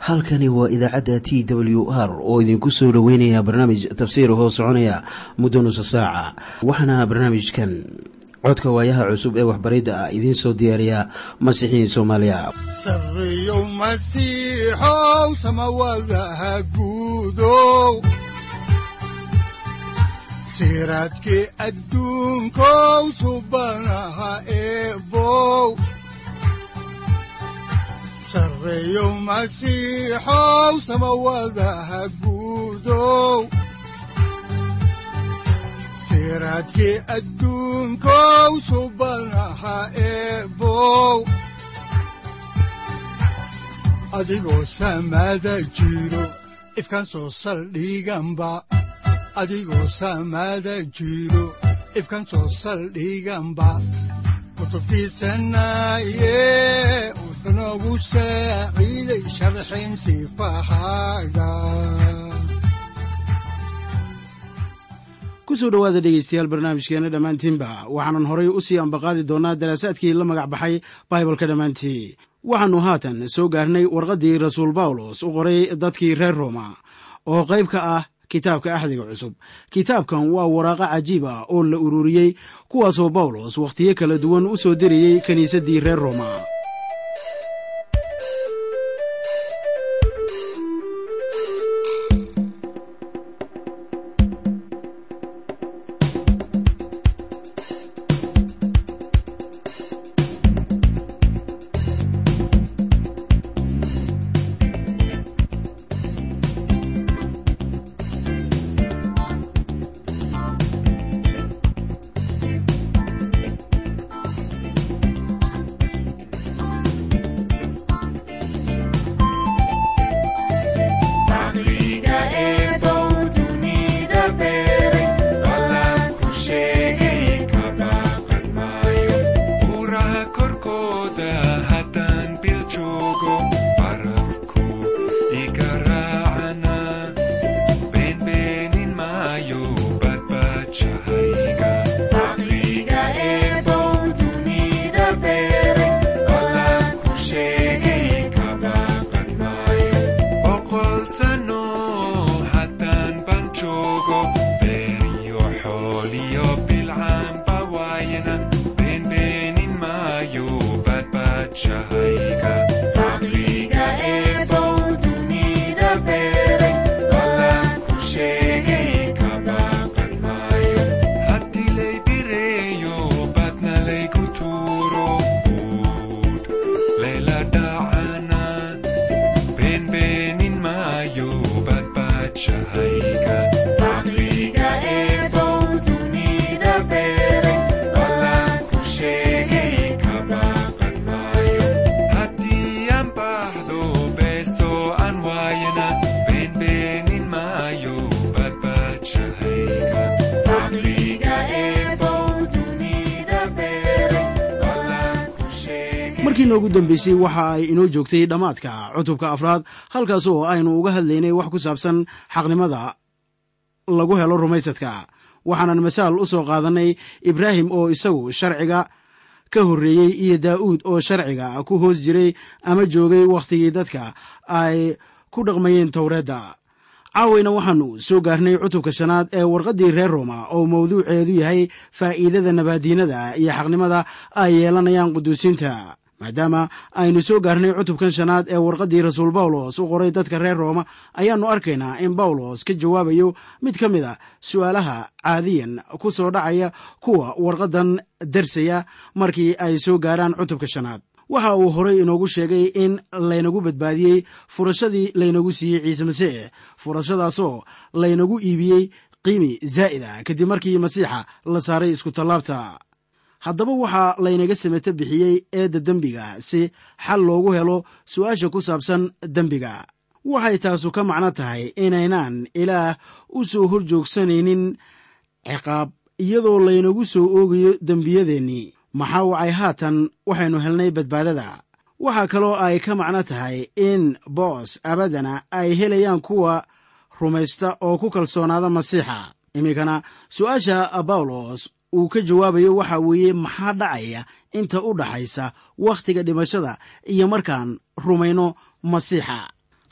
halkani waa idaacadda t w r oo idinku soo dhoweynaya barnaamij tafsiir hoo soconaya muddo nusa saaca waxaana barnaamijkan codka waayaha cusub ee waxbaridda ah idiin soo diyaariya masiixiin soomaaliya sareyow masiixow samawadaha guudow siraadkii adduunkow subanaha eebow sareyow masiixow samawadaha guudow siraadkii adduunkow subanaha eebow adigoo samada jiro ifkan soo saldhiganba adigoo samada jiro ifkan soo saldhiganba kutubtiisanaye wuxunogu saaciiday sharxin sifahaaga kusoo dhowaada dhegeystayaal barnaamijkeena dhammaantiinba waxaanan horay u sii ambaqaadi doonnaa daraasaadkii la magac baxay baibalka dhammaantii waxaannu haatan soo gaarnay warqaddii rasuul bawlos u qoray dadkii reer rooma oo qayb ka ah kitaabka axdiga cusub kitaabkan waa waraaqo cajiib ah oo la ururiyey kuwaasoo bawlos wakhtiyo kala duwan u soo dirayey kiniisaddii reer rooma markii noogu dambeysay waxa ay inoo joogtay dhammaadka cutubka afraad halkaas oo aynu uga hadlaynay wax ku saabsan xaqnimada lagu helo rumaysadka waxaanan masaal u soo qaadannay ibraahim oo isagu sharciga ka horreeyey iyo daa'uud oo sharciga ku hoos jiray ama joogay wakhtigii dadka ay ku dhaqmayeen towreedda caawayna waxaannu soo gaarnay cutubka shanaad ee warqaddii reer rooma oo mawduuceedu yahay faa'iidada nabaadiinada iyo xaqnimada ay yeelanayaan quduusiinta maadaama aynu soo gaarnay cutubkan shanaad ee warqaddii rasuul bawlos u qoray dadka reer rooma ayaannu arkaynaa in bawlos ka jawaabayo mid ka mid a su'aalaha caadiyan ku soo dhacaya kuwa warqaddan darsaya markii ay soo gaaraan cutubka shanaad waxa uu horay inoogu sheegay in laynagu badbaadiyey furashadii laynagu siiyey ciise masiix furashadaasoo laynagu iibiyey qiimi zaa'id ah kadib markii masiixa la saaray iskutallaabta haddaba waxaa laynaga sameto bixiyey eedda dembiga si xal loogu helo su'aasha ku saabsan dembiga waxay taasu ka macno tahay inaynaan ilaah u soo hor joogsanaynin ciqaab iyadoo laynagu soo oogayo dembiyadeennii maxaa wacay haatan waxaynu helnay badbaadada waxaa kaloo ay ka macno tahay in boos abaddana ay helayaan kuwa rumaysta oo ku kalsoonaada masiixa iminkana su'aasha bawlos uu ka jawaabayo waxa weeye maxaa dhacaya inta u dhaxaysa wakhtiga dhimashada iyo markaan rumayno masiixa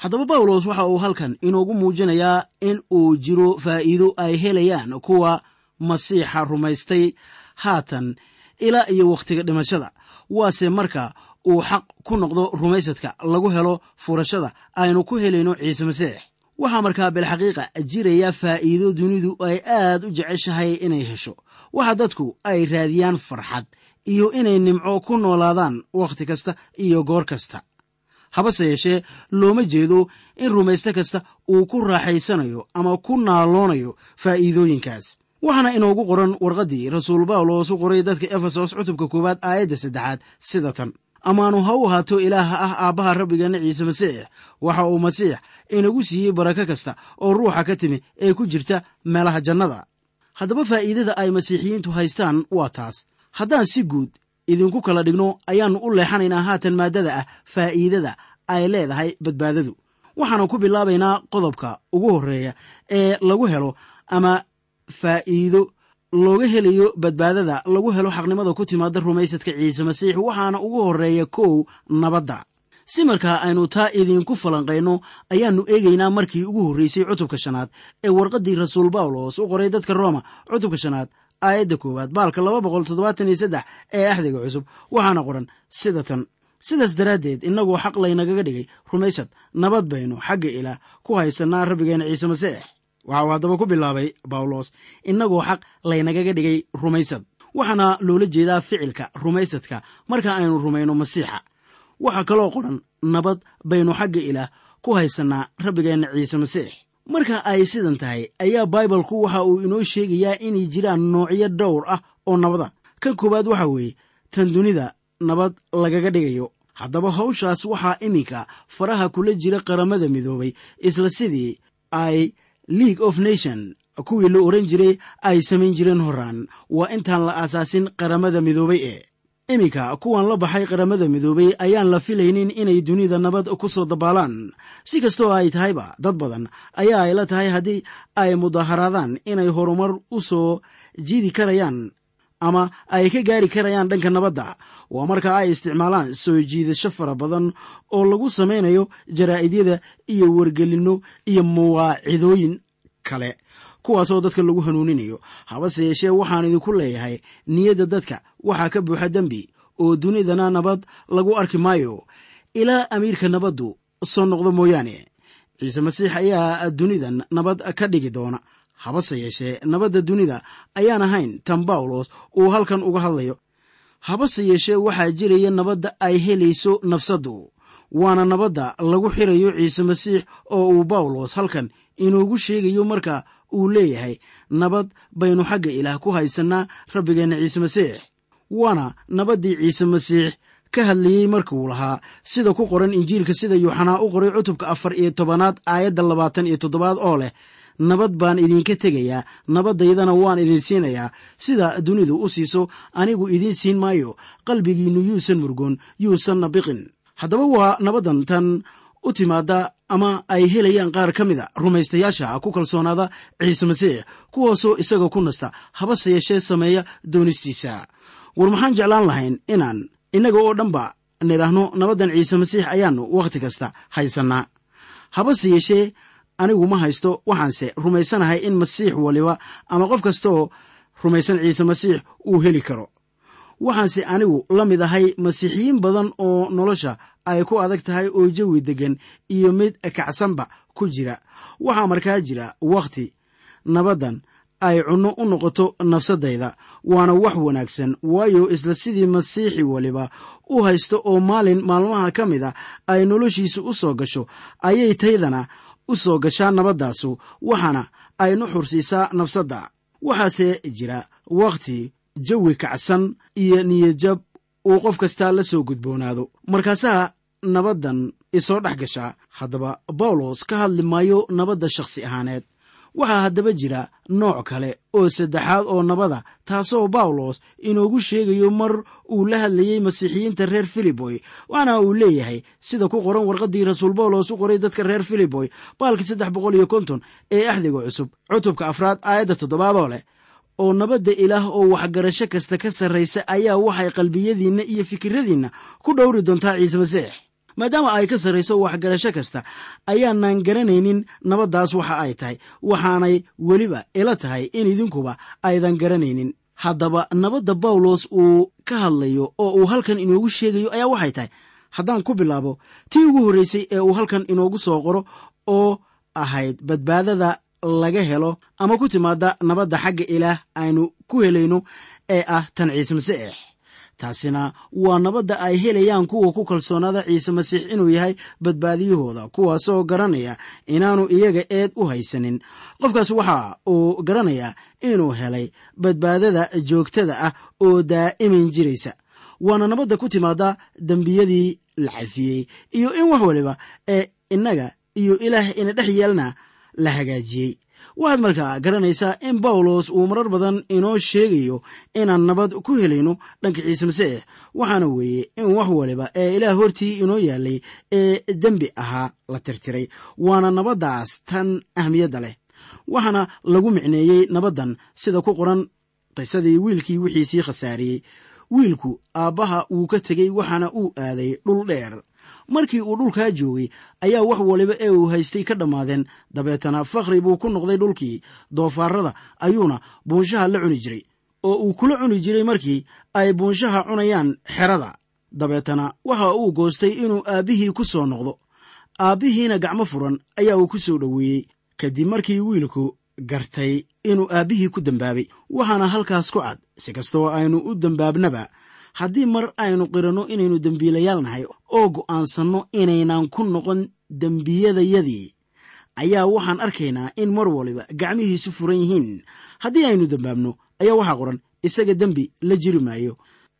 haddaba bawlos waxa uu halkan inoogu muujinayaa in uu jiro faa'iido ay helayaan kuwa masiixa rumaystay haatan ilaa iyo wakhtiga dhimashada waase marka uu xaq ku noqdo rumaysadka lagu helo furashada aynu ku helayno ciise masiix waxaa markaa bilxaqiiqa jiraya faa'iido dunidu ay aad u jeceshahay inay hesho waxa dadku ay raadiyaan farxad iyo inay nimco ku noolaadaan wakhti kasta iyo goor kasta habase yeeshee looma jeedo in rumayste kasta uu ku raaxaysanayo ama ku naaloonayo faa'iidooyinkaas waxaana inoogu qoran warqaddii rasuul bawlos u qoray dadka efesos cutubka koowaad aayadda saddexaad sida tan amaanu ha u ahaato ilaaha ah aabbaha rabbigeenna ciise masiix waxa uu masiix inagu siiyey barako kasta oo ruuxa ka timi ee ku jirta meelaha jannada haddaba faa'iidada ay masiixiyiintu haystaan waa taas haddaan si guud idinku kala dhigno ayaannu u leexanaynaa haatan maaddada ah faa'iidada ay leedahay badbaadadu waxaana ku bilaabaynaa qodobka ugu horreeya ee lagu helo ama faa'iido looga helayo badbaadada lagu helo xaqnimada ku timaada rumaysadka ciise masiix waxaana ugu horreeya kow nabadda si markaa aynu taa idinku falanqayno ayaannu eegaynaa markii ugu horreysay cutubka shanaad ee warqaddii rasuul bawlos u qoray dadka rooma cutubka shanaad aayadda koowaad baalka laba boqol toddobaatan iyo saddex ee axdiga cusub waxaana qoran sida tan sidaas daraaddeed innagoo xaq laynagaga dhigay rumaysad nabad baynu xagga ilaah ku haysannaa rabbigeena ciise masiix waxa uu haddaba ku bilaabay bawlos innagoo xaq laynagaga dhigay rumaysad waxaana loola jeedaa ficilka rumaysadka marka aynu rumayno masiixa waxaa kaloo qoran nabad baynu xagga ilaah ku haysannaa rabbigeenna ciise masiix marka ay sidan tahay ayaa baibalku waxa uu inoo sheegayaa inay jiraan noocyo dhowr ah oo nabada kan koowaad waxa weeye tan dunida nabad lagaga dhigayo haddaba hawshaas waxaa iminka faraha kula jira qaramada midoobay isla sidii ay league of nation kuwii la oran jiray ay samayn jireen horaan waa intaan la aasaasin qaramada midoobay ee iminka kuwan la baxay qaramada midoobay ayaan la filaynin inay dunida nabad ku soo dabaalaan si kastoo ay tahayba dad badan ayaa ay la tahay haddii ay mudaharaadaan inay horumar u soo jiidi karayaan ama ay ka gaari karayaan dhanka nabadda waa marka ay isticmaalaan soo jiidasho fara badan oo lagu samaynayo jaraa'idyada iyo wargelinno iyo mawaacidooyin kale kuwaasoo dadka lagu hanuuninayo habase yeeshee waxaan idinku leeyahay niyadda dadka waxaa ka buuxa dembi oo dunidana nabad lagu arki maayo ilaa amiirka nabaddu soo noqdo mooyaane ciise masiix ayaa dunidan nabad ka dhigi doona habase yeeshee nabadda dunida ayaan ahayn tan bawlos uu halkan uga hadlayo habase yeeshee waxaa jiraya nabadda ay helayso nafsaddu waana nabadda lagu xirayo ciise masiix oo uu bawlos halkan inuugu sheegayo marka uu leeyahay nabad baynu xagga ilaah ku haysannaa rabbigeenna ciise masiix waana nabaddii ciise masiix ka hadlayey markuu lahaa sida ku qoran injiilka sida yuuxanaa u qoray cutubka afar iyo tobanaad aayadda labaatan iyo toddobaad oo leh nabad baan idinka tegayaa nabaddaydana waan idin siinayaa sida dunidu u siiso anigu idiin siin maayo qalbigiinnu yuusan murgoon yuusanna biqin haddaba waa nabaddan tan u timaada ama ay helayaan qaar ka mida rumaystayaasha ku kalsoonaada ciise masiix kuwaasoo isaga ku nasta habase yeeshee sameeya doonistiisa war maxaan jeclaan lahayn inaan innaga oo dhanba nidhaahno nabaddan ciise masiix ayaannu wakhti kasta haysannaa habase yeeshee anigu ma haysto waxaanse rumaysanahay in masiix waliba ama qof kastaoo rumaysan ciise masiix uu heli karo waxaanse anigu la mid ahay masiixiyiin badan oo nolosha ay ku adag tahay oo jawi deggan iyo mid kacsanba ku jira waxaa markaa jira wakhti nabaddan ay cunno u noqoto nafsadayda waana wax wanaagsan waayo isla sidii masiixi waliba u haysto oo maalin maalmaha ka mid a ay noloshiisa u soo gasho ayay taydana u soo gashaa nabaddaasu waxaana ay nu xursiisaa nafsadda waxaase jira wakhti jawi kacsan iyo niyadjab uu qof kastaa la soo gudboonaado markaasaa nabaddan isoo dhex gashaa haddaba bawlos ka hadli maayo nabadda shakhsi ahaaneed waxaa haddaba jira nooc kale oo saddexaad oo nabada taasoo bawlos inoogu sheegayo mar uu la hadlayey masiixiyiinta reer filiboy waxaana uu leeyahay sida ku qoran warqaddii rasuul bawlos u qoray dadka reer filiboy baalkii saddex boqol iyo konton ee axdiga cusub cutubka afraad aayadda toddobaadoo leh oo nabadda ilaah oo waxgarasho kasta ka sarraysa ayaa waxay qalbiyadiinna iyo fikiradiinna ku dhowri doontaa ciise masiix maadaama ay ka sarrayso waxgarasho kasta ayaanaan garanaynin nabaddaas waxa ay tahay waxaanay weliba ila tahay in idinkuba aydan garanaynin haddaba nabadda bawlos uu ka hadlayo oo uu halkan inoogu sheegayo ayaa waxay tahay haddaan ku bilaabo tii ugu horreysay ee uu halkan inoogu soo qoro oo ahayd badbaadada laga helo ama ku timaada nabadda xagga ilaah aynu ku helayno ee ah tan ciise masiix taasina waa nabadda ay helayaan kuwa ku kalsoonaada ciise masiix inuu yahay badbaadiyahooda kuwaasoo garanaya inaanu iyaga eed u haysanin qofkaas waxa uu garanayaa inuu helay badbaadada joogtada ah oo daa'iman jiraysa waana nabadda ku timaada dembiyadii la cafiyey iyo in wax waliba ee innaga iyo ilaah ina dhex yeelna la hagaajiyey waxaad markaa garanaysaa in bawlos uu marar badan inoo sheegayo inaan nabad ku helayno dhanka ciise masiix waxaana weeye in wax waliba ee ilaah hortii inoo yaalay ee dembi ahaa la tirtiray waana nabaddaas tan ahmiyadda leh waxaana lagu micneeyey nabaddan sida ku qoran qisadii wiilkii wixiisii khasaariyey wiilku aabbaha wuu ka tegey waxaana uu aaday dhul dheer markii uu dhulkaa joogay ayaa wax waliba ee uu haystay ka dhammaadeen dabeetana fakhri buu ku noqday dhulkii doofaarada ayuuna buunshaha la cuni jiray oo uu kula cuni jiray markii ay buunshaha cunayaan xerada dabeetana waxa uu goostay inuu aabbihii ku soo noqdo aabbihiina gacmo furan ayaa uu ku soo dhoweeyey kadib markii wiilku gartay inuu aabbihii ku dembaabay waxaana halkaas ku cad si kastoo aynu u dembaabnaba haddii mar aynu qiranno inaynu dembiilayaal nahay oo go'aansanno inaynan ku noqon dembiyadayadii ayaa waxaan arkaynaa in mar waliba gacmihiisu furan yihiin haddii aynu dembaabno ayaa waxaa qoran isaga dembi la jiri maayo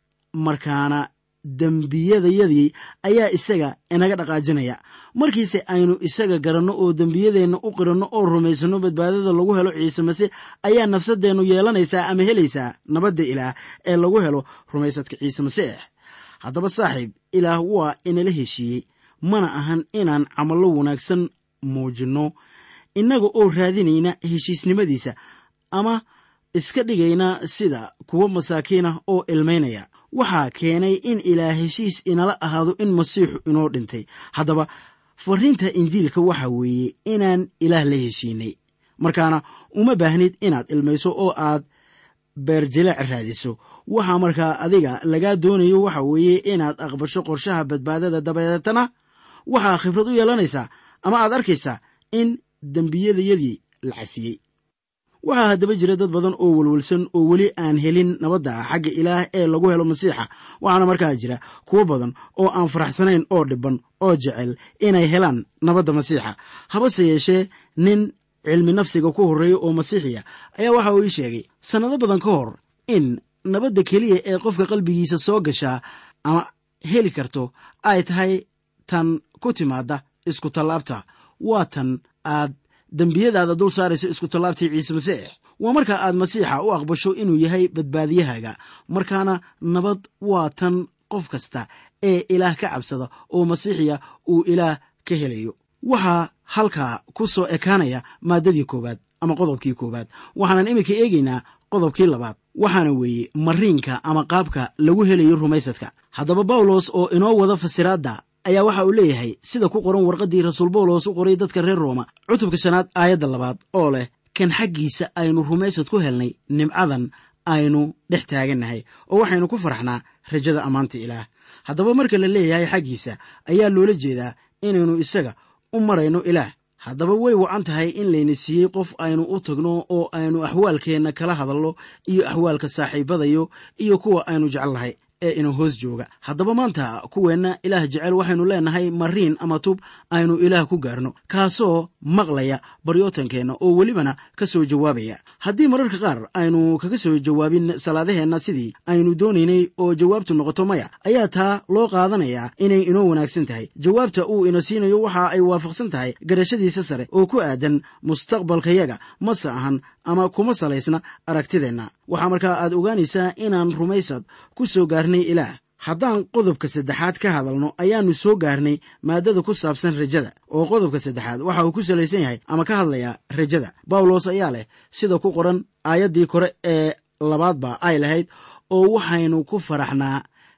markaana dembiyadayadii ayaa isaga inaga dhaqaajinaya markiise aynu isaga garanno oo dembiyadeenna u qiranno oo rumaysanno badbaadada lagu helo ciise masiix ayaa nafsadeennu yeelanaysaa ama helaysaa nabadda ilaah ee lagu helo rumaysadka ciise masiix haddaba saaxiib ilaah waa inala heshiiyey mana ahan inaan camallo wanaagsan muujinno innaga oo raadinayna heshiisnimadiisa ama iska dhigayna sida kuwa masaakiinah oo ilmaynaya waxaa keenay in ilaah heshiis inala ahaado in masiixu inoo dhintay haddaba fariinta injiilka waxa weeye inaan ilaah la heshiinay markaana uma baahnid inaad ilmayso oo aad beerjilaac raadiso waxaa markaa adiga lagaa doonayo waxa weeye inaad aqbasho qorshaha badbaadada dabeetana waxaa khibrad u yeelanaysaa ama aad arkaysaa in dembiyadayadii la cafiyey waxaa haddaba jira dad badan oo welwelsan oo weli aan helin nabadda xagga ilaah ee lagu helo masiixa waxaana markaa jira kuwo badan oo aan faraxsanayn oo dhibban oo jecel inay helaan nabadda masiixa habase yeeshee nin cilmi nafsiga ku horreeya oo masiixiya ayaa waxa uu ii sheegay sannado badan ka hor in nabadda keliya ee qofka qalbigiisa soo gashaa ama heli karto ay tahay tan ku timaadda isku tallaabta waa tan aad dembiyadaada dul saarayso isku tallaabtii ciise masiix waa marka aad masiixa u aqbasho inuu yahay badbaadiyahaaga markaana nabad waa tan qof kasta ee ilaah ka cabsada oo masiixiya uu ilaah ka helayo waxaa halkaa ku soo ekaanaya maaddadii koowaad ama qodobkii koowaad waxaanan iminka eegaynaa qodobkii labaad waxaana weeye mariinka ama qaabka lagu helayo rumaysadka haddaba bawlos oo inoo wada fasiraadda ayaa waxa uu leeyahay sida ku qoran warqaddii rasuul bawlos u qoray dadka reer rooma cutubka shanaad aayadda labaad oo leh kan xaggiisa aynu rumaysad ku helnay nimcadan aynu dhex taagannahay oo waxaynu ku faraxnaa rajada ammaanta ilaah haddaba marka la leeyahay xaggiisa ayaa loola jeedaa inaynu isaga u marayno ilaah haddaba way wacan tahay in layna siiyey qof aynu u tagno oo aynu axwaalkeenna kala hadalno iyo axwaalka saaxiibadayo iyo kuwa aynu jecelnahay ee ina hoos jooga haddaba maanta kuweenna ilaah jecel waxaynu leenahay mariin ama tub aynu ilaah ku gaarno kaasoo maqlaya baryootankeenna oo welibana ka soo jawaabaya haddii mararka qaar aynu kaga soo jawaabin salaadaheenna sidii aynu doonaynay oo jawaabtu noqoto maya ayaa taa loo qaadanayaa inay inoo wanaagsan tahay jawaabta uu ina siinayo waxa ay waafaqsan tahay garashadiisa sare oo ku aadan mustaqbalkayaga mase ahan ama kuma salaysna aragtideenna waxaa markaa aad ogaanaysaa inaan rumaysad ku soo gaarnay ilaah haddaan qodobka saddexaad ka hadalno ayaannu soo gaarnay maaddada ku saabsan rajada oo qodobka saddexaad waxa uu ku salaysan yahay ama ka hadlayaa rajada bawlos ayaa leh sida ku qoran aayaddii kore ee labaadba ay lahayd oo waxaynu ku faraxnaa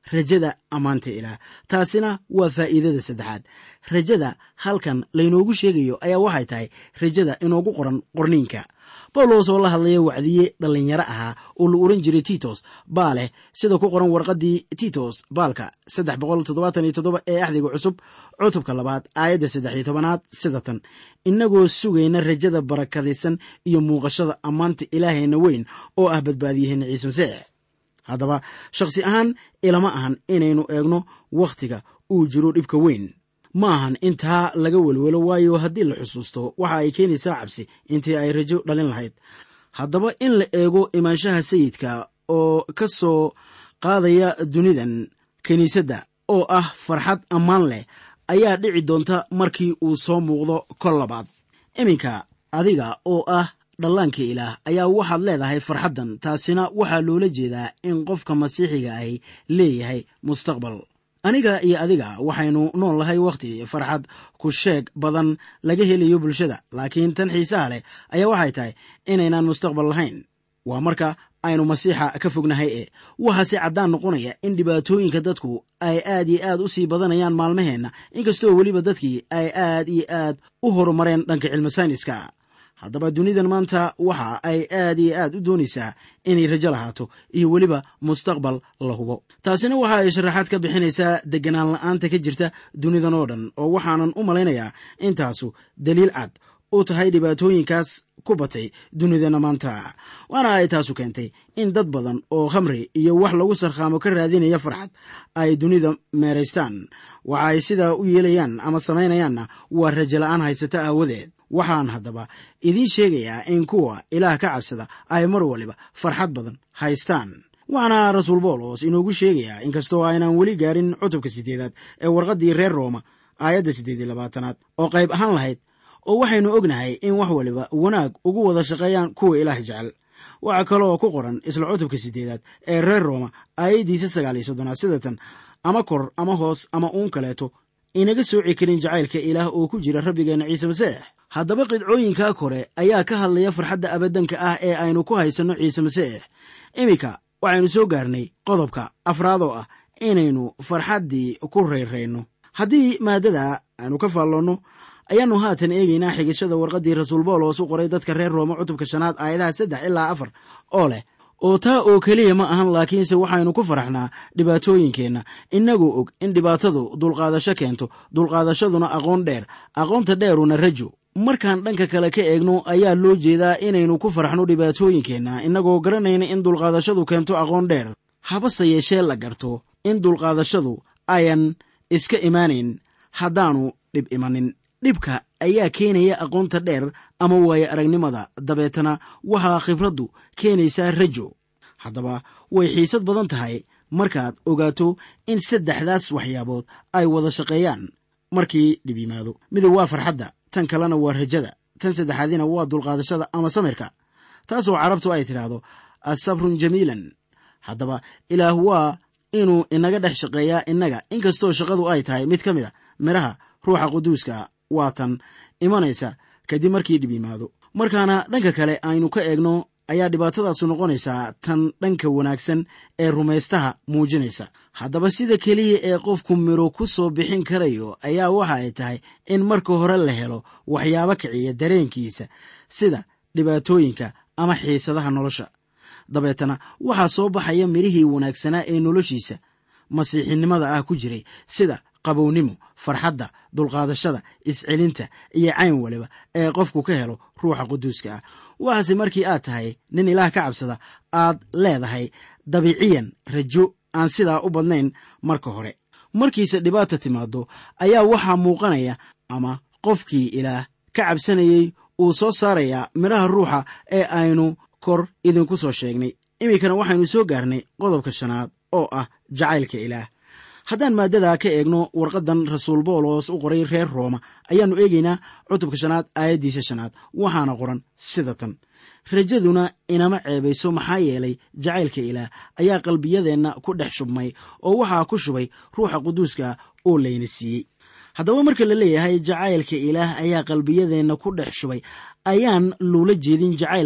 rajada ammaanta ilaah taasina waa faa'iidada saddexaad rajada halkan laynoogu sheegayo ayaa waxay tahay rajada inoogu qoran qorniinka bawlos oo la hadlaya wacdiye dhallinyaro ahaa oo la ohan jiray titos baa leh sida ku qoran warqaddii titos baalka saddex boqol toddobaatan iyo toddoba ee axdiga cusub cutubka labaad aayadda saddex iyo tobanaad sida tan innagoo sugayna rajada barakadaysan iyo muuqashada ammaanta ilaahayna weyn oo ah badbaadiyaheena ciise masiix haddaba shakhsi ahaan ilama ahan inaynu eegno wakhtiga uu jiro dhibka weyn ma ahan intaa laga welwelo waayo haddii la xusuusto waxa ay keenaysaa cabsi intii ay rajo dhalin lahayd haddaba in la eego imaanshaha sayidka oo ka soo qaadaya dunidan kiniisadda oo ah farxad ammaan leh ayaa dhici doonta markii uu soo muuqdo kol labaad iminka adiga oo ah dhallaanka ilaah ayaa waxaad leedahay farxaddan taasina waxaa loola jeedaa in qofka masiixiga ahi leeyahay mustaqbal aniga iyo adiga waxaynu nool lahay wakhti farxad ku sheeg badan laga helayo bulshada laakiin tan xiisaha leh ayaa waxay tahay inaynaan mustaqbal lahayn waa marka aynu masiixa ka fognahay e waxaase caddaan noqonaya in dhibaatooyinka dadku ay aad iyo aad u sii badanayaan maalmaheenna inkastoo weliba dadkii ay aad iyo aad u horumareen dhanka cilmi sayniska haddaba dunidan maanta waxa ay aad iyo aad u doonaysaa inay rajo lahaato iyo weliba mustaqbal la hubo taasina waxa ay sharaxaad ka bixinaysaa deganaan la'aanta ka jirta dunidan oo dhan oo waxaanan u malaynayaa intaasu daliil cad u tahay dhibaatooyinkaas ku batay dunidana maanta waana ay taasu keentay in dad badan oo khamri iyo wax lagu sarkhaamo ka raadinaya farxad ay dunida meeraystaan waxa ay sidaa u yeelayaan ama samaynayaanna waa rajo la'aan haysata aawadeed waxaan haddaba idiin sheegayaa in kuwa ilaah ka cabsada ay mar waliba farxad badan haystaan waxaana rasuul boolos inoogu sheegayaa inkastoo aynaan weli gaarin cutubka siddeedaad ee warqaddii reer rooma aayadda siddeed iyo labaatanaad oo qayb ahaan lahayd oo waxaynu ognahay in wax waliba wanaag ugu wada shaqeeyaan kuwa ilaah jecel waxaa kaloo ku qoran isla cutubka siddeedaad ee reer rooma aayaddiisa sagaal iyo soddonaad sidatan ama kor ama hoos ama uun kaleeto inaga sooci karin jacaylka ilaah oo ku jira rabbigeenna ciise masiix haddaba qidcooyinkaa kore ayaa ka hadlaya farxadda abadanka ah ee aynu ku haysanno ciise masiix iminka waxaynu soo gaarnay qodobka afraad oo ah inaynu farxaddii ku rayrayno haddii maaddada aynu ka faalloonno ayaannu haatan eegaynaa xigashada warqaddii rasuul boolos u qoray dadka reer rooma cutubka shanaad aayadaha saddex ilaa afar oo leh oo taa oo keliya ma ahan laakiinse waxaynu ku faraxnaa dhibaatooyinkeenna innagoo og in dhibaatadu dulqaadasho keento dulqaadashaduna aqoon dheer aqoonta dheeruna rajo markaan dhanka kale ka eegno ayaa loo jeedaa inaynu ku faraxno dhibaatooyinkeenna innagoo garanayna in dulqaadashadu keento aqoon dheer habase yeeshee la garto in dulqaadashadu ayan iska imaanayn haddaanu dhib imanin dhibka ayaa keenaya aqoonta dheer ama waaye aragnimada dabeetana waxaa khibraddu keenaysaa rajo haddaba way xiisad badan tahay markaad ogaato in saddexdaas waxyaabood ay wada shaqeeyaan markii dhib yimaado midab waa farxadda tan kalena waa rajada tan saddexaadina waa dulqaadashada ama samirka taasoo carabtu ay tidhaahdo asabrun jamiilan haddaba ilaah waa inuu inaga dhex shaqeeyaa innaga inkastoo shaqadu ay tahay mid ka mid a midhaha ruuxa quduuska waa tan imanaysa kadib markii dhib yimaado markaana dhanka kale aynu ka eegno ayaa dhibaatadaasu noqonaysaa tan dhanka wanaagsan ee rumaystaha muujinaysa haddaba sida keliya ee qofku midho ku soo bixin karayo ayaa waxa ay tahay in marka hore la helo waxyaabo kiciya dareenkiisa sida dhibaatooyinka ama xiisadaha nolosha dabeetana waxaa soo baxaya midhihii wanaagsanaa ee noloshiisa masiixinimada ah ku jiray sida qabownimo farxadda dulqaadashada iscelinta iyo cayn waliba ee qofku ka helo ruuxa quduuska ah waxaase markii aad tahay nin ilaah ka cabsada aad leedahay dabiiciyan rajo aan sidaa u badnayn marka hore markiise dhibaata timaado ayaa waxaa muuqanaya ama qofkii ilaah ka cabsanayey uu soo saarayaa midhaha ruuxa ee aynu kor idinku soo sheegnay iminkana waxaynu soo gaarnay qodobka shanaad oo ah jacaylka ilaah haddaan maaddadaa ka eegno warqaddan rasuul boolos u qoray reer rooma ayaannu eegaynaa cutubka shanaad aayaddiisa shanaad waxaana qoran sida tan rajaduna inama ceebayso maxaa yeelay jacaylka ilaah ayaa qalbiyadeenna ku dhex shubmay oo waxaa ku shubay ruuxa quduuska oo layna siiyey haddaba marka la leeyahay jacaylka ilaah ayaa qalbiyadeenna ku dhex shubay ayaan loola jeedin jacaylka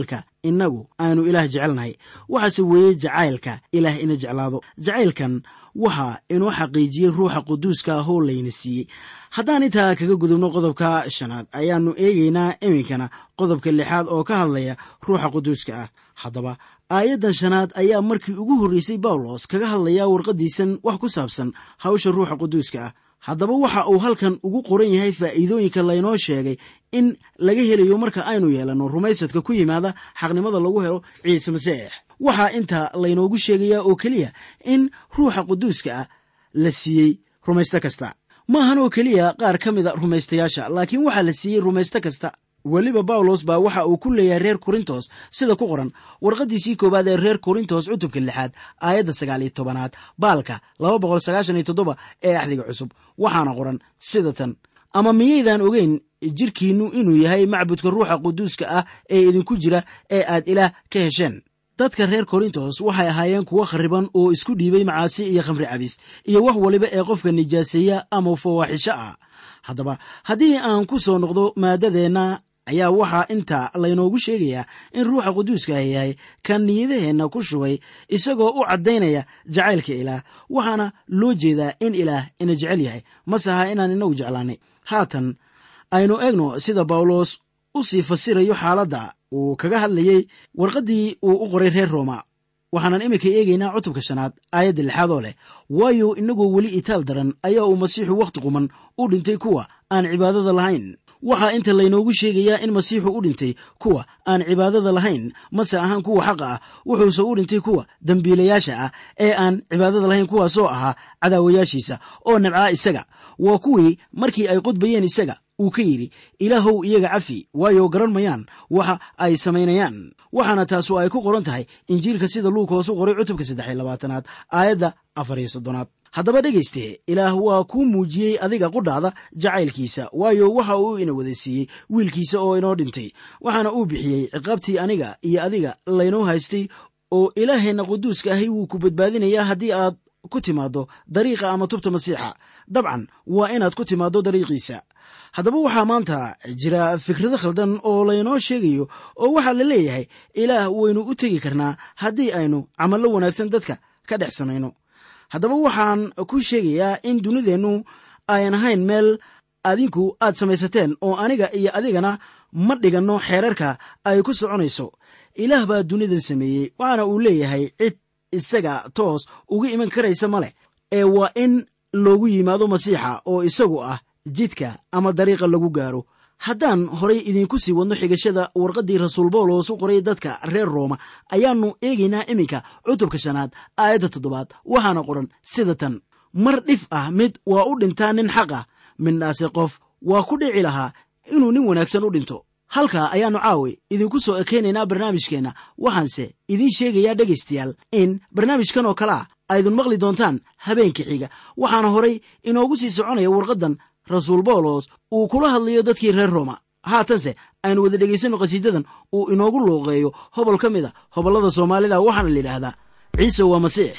innagu aanu ilaah jecelnahay waxaase weeye jacaylka ilaah ina jeclaado jacaylkan waxaa inoo xaqiijiyey ruuxa quduuska ah oo layna siiyey haddaan intaa kaga gudubno qodobka shanaad ayaannu eegaynaa iminkana qodobka lixaad oo ka hadlaya ruuxa quduuska ah haddaba aayaddan shanaad ayaa markii ugu horreysay bawlos kaga hadlayaa warqaddiisan wax ku saabsan hawsha ruuxa quduuska ah haddaba waxa uu halkan ugu qoran yahay faa'iidooyinka laynoo sheegay in laga helayo marka aynu yeelanno rumaysadka ku yimaada xaqnimada lagu helo ciise masiix waxaa intaa laynoogu sheegayaa oo keliya in ruuxa quduuska ah la siiyey rumaysto kasta maahan oo keliya qaar ka mida rumaystayaasha laakiin waxaa la siiyey rumaysto kasta weliba bawlos baa waxa uu ku leeyahay reer korintos sida ku qoran warqaddiisii koowaad ee reer korintos cutubka lixaad aayadda sagaal iyo tobanaad baalka laba boqol sagaashan iyo toddoba ee axdiga cusub waxaana qoran sida tan ama miyaydaan ogeyn jirkiinnu inuu yahay macbudka ruuxa quduuska ah ee idinku jira ee aad ilaah ka hesheen dadka reer korintos waxay ahaayeen kuwo khariban oo isku dhiibay macaasi iyo khamri cabis iyo wax waliba ee qofka nijaaseeya ama fawaaxisho ah haddaba haddii aan ku soo noqdo maadadeenna ayaa waxaa inta laynoogu sheegayaa in ruuxa quduuska ah yahay kan niyadaheenna ku shubay isagoo u caddaynaya jacaylka ilaah waxaana loo jeedaa in ilaah ina jecel yahay mase aha inaan inagu jeclaanay haatan aynu eegno sida bawlos u sii fasirayo xaaladda uu kaga hadlayey warqaddii uu u qoray reer rooma waxaanan iminka eegaynaa cutubka shanaad aayadda lixaad oo leh waayo inagoo weli itaal daran ayaa uu masiixu wakhti quman u dhintay kuwa aan cibaadada lahayn waxaa inta laynoogu sheegayaa in masiixu u dhintay kuwa aan cibaadada lahayn mase ahaan kuwa xaqa ah wuxuuse u dhintay kuwa dembiilayaasha ah ee aan cibaadada lahayn kuwaasoo ahaa cadaawayaashiisa oo nabcaa isaga waa kuwii markii ay qodbayeen isaga uu ka yidhi ilaahow iyaga cafi waayo garan mayaan waxa ay samaynayaan waxaana taasu ay ku qoran tahay injiilka sida luug hoosu qoray cutubka saddex iyo labaatanaad aayadda afar iyo soddonaad haddaba dhegayste ilaah waa kuu muujiyey adiga qudhaada jacaylkiisa waayo waxa uu ina wada siiyey wiilkiisa oo inoo dhintay waxaana uu bixiyey ciqaabtii aniga iyo adiga laynoo haystay oo ilaaheenna quduuska ahi wuu ku badbaadinayaa haddii aad ku timaaddo dariiqa ama tubta masiixa dabcan waa inaad ku timaaddo dariiqiisa haddaba waxaa maanta jira fikrado khaldan oo laynoo sheegayo oo waxaa la leeyahay ilaah waynu u tegi karnaa haddii aynu camallo wanaagsan dadka ka dhex samayno haddaba waxaan ku sheegayaa in dunideennu ayan ahayn meel adinku aad samaysateen oo aniga iyo adigana ma dhiganno xeerarka ay ku soconayso ilaah baa dunidan sameeyey waxaana uu leeyahay cid isaga toos uga iman karaysa ma leh ee waa in loogu yimaado masiixa oo isagu ah jidka ama dariiqa lagu gaaro haddaan horay idiinku sii wadno xigashada warqaddii rasuul bawlos u qoray dadka reer rooma ayaannu eegaynaa iminka cutubka shanaad aayadda toddobaad waxaana qoran sida tan mar dhif ah mid waa u dhintaa nin xaq ah midnaase qof waa ku dhici lahaa inuu nin wanaagsan u dhinto halkaa ayaannu caawi idinku soo ekaynaynaa barnaamijkeenna waxaanse idiin sheegayaa dhegaystayaal in barnaamijkan oo kale ah aydun maqli doontaan habeenka xiga waxaana horay inoogu sii soconaya warqaddan rasuul bawlos uu kula hadlayo dadkii reer rooma haatanse aynu wada dhegaysanno qhasiidadan uu inoogu looqeeyo hobol ka mid a hobollada soomaalida waxaana la yidhaahdaa ciise waa masiix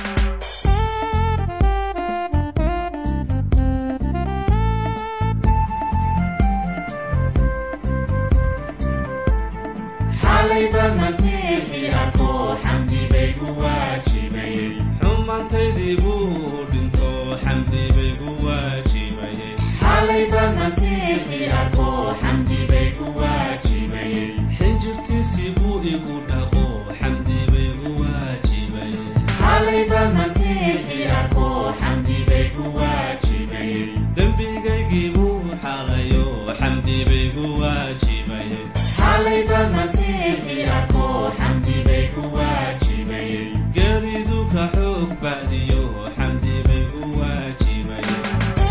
xumaantaydii buu dhinto xamdi bay gu waajibayeen xinjirtiisii buu igu dhaqo xamdi bay gu waajibayeen dembigaygii buu xaqayo xamdi bay gu waajibayeen geeridu ka xoog bacdiyo xamdi bay gu waajibayeen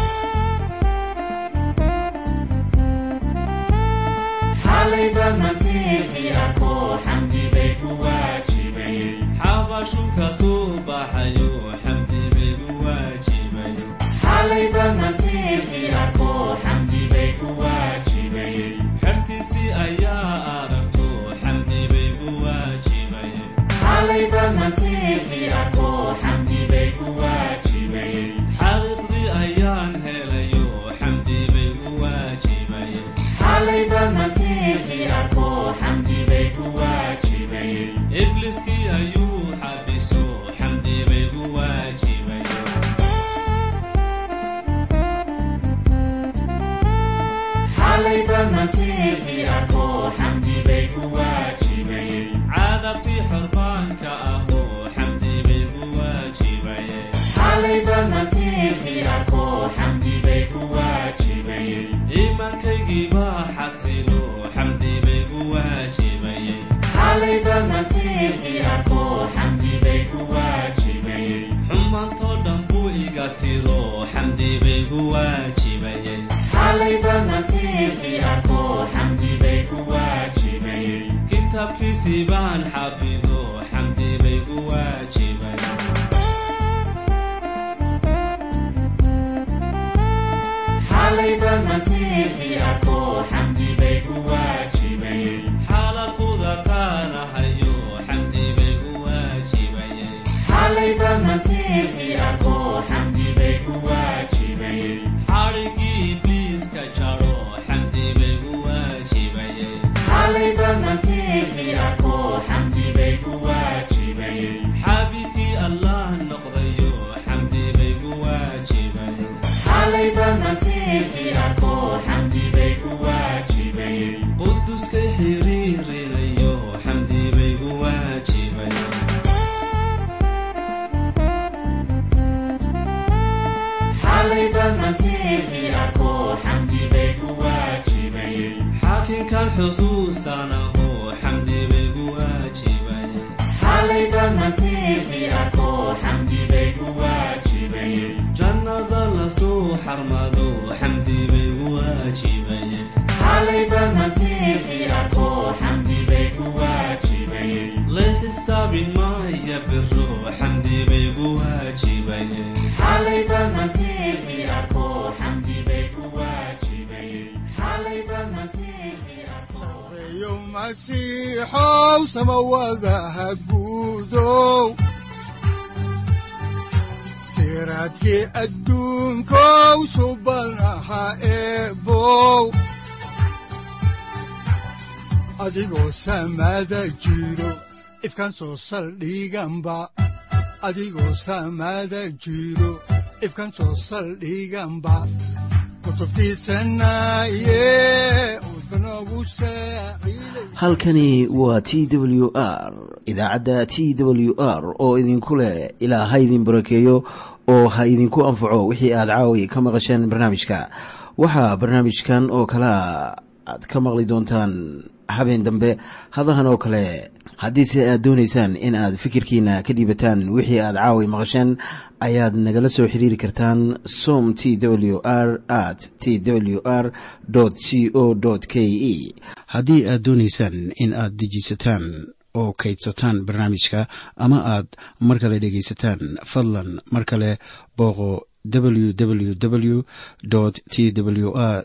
xabashu ka soo baxayo xamdi bay gu waajibayeen xertiisii ayaa aragto xamdi bay gu waajibayeen xaqiiqdii ayaan helayo xamdi bay gu waajibayeen masiixi arko xamdi bay ku waajibayeen cadabtii xorbaanka ahoo xamdi bay ku waajibayeen xalayba masiixi arko xamdi bay ku waajibayeen iimaankaygii baa xasilo xamdi bay ku waajibayeen xalayba masiixi arko xamdi bay ku waajibayeen xumaantoo dhan buu iga tiro xamdi bay ku waajibayeen xalayba masiixi arko xamdi bay ku waajibayeen kitaabkiisii baan xafido xamdi bay ku waajibayeen xalayba masiixi arko xamdi bay ku waajibayeen xaalaquda qaanahayo xamdi bay ku waajibayeen xalayba masiixi arko xamdi bay ku waajibayeen xadhigii ibliiska jaro xamdi bay ku waajibayeen xalayba masiixi arko xamdi bay ku waajibayeen xaabibkii allah noqdayo xamdi bay ku waajibayeen xalayba masiixi arko xamdi bay ku waajibayeen quduskay xiriirinayo xamdi bay ku waajibayeen xalayba masiixi arko xamdi bay ku waajibayeen xaakinkan xusuusanaho xamdi bay ku waajibayeen xalayba masiixi arko xamdi bay ku waajibayeen jannada lasoo xarmado xamdi bay ku waajibayeen xalayba masiixi arko xamdi bay ku waajibayeen la xisaabin maya biro xamdi bay ku waajibayeen xalayba masiixi arko xamdi bay ku waajibayeen xalayba masiixi arko sareeyo masiixow samawadaha guudow siraadkii adduunkow subanaha eebow adigoo samada jiro ifkan soo saldhiganba adigoo samada jiro ifkan soo saldhiganba kutubtiisanaye udbanogu saaciiday halkani waa t w r idaacadda t w r oo idinku leh ilaa ha idin barakeeyo oo ha idinku anfaco wixii aad caawi ka maqasheen barnaamijka waxaa barnaamijkan oo kalea aad ka maqli doontaan habeen dambe hadahan oo kale haddiise aad doonaysaan in aad fikirkiina ka dhiibataan wixii aad caawi maqasheen ayaad nagala soo xiriiri kartaan som t w r at t w r c o k e haddii aad doonaysaan in aad dejiisataan oo kaydsataan barnaamijka ama aad mar kale dhegaysataan fadlan mar kale booqo www t w r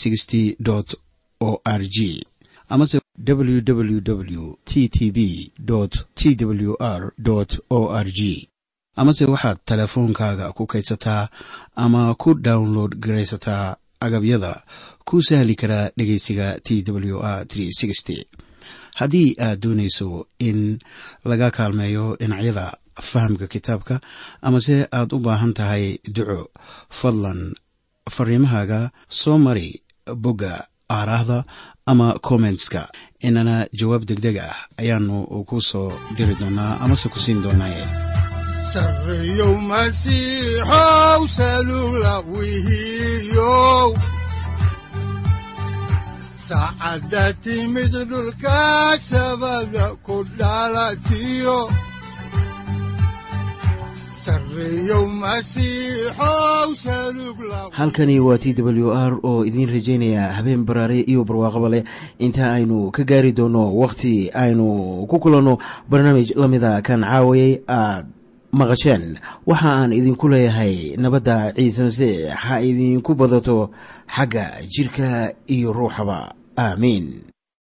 o r g amase www t t b t w r o r g amase waxaad teleefoonkaaga ku kaydsataa ama ku download garaysataa agabyada ku sahli karaa dhegeysiga t w r haddii aad doonayso in laga kaalmeeyo dhinacyada fahamka kitaabka amase aad u baahan tahay duco fadlan fariimahaaga soo mari bogga aaraahda ama kommentska inana jawaab degdeg ah ayaanu ku soo diri doonaa amase ku siin doonaaye sareeyow masiixow salugla wihiyow saacadda timid dhulka sabada ku dhalatiyo sareeyow masiixow salugla halkani waa t w r oo idiin rajaynaya habeen baraare iyo barwaaqaba leh inta aynu ka gaari doono wakhti aynu ku kulanno barnaamij la mida kan caawayay aad maqasheen waxa aan idinku leeyahay nabadda ciise masiix ha idinku badato xagga jidhka iyo ruuxaba aamiin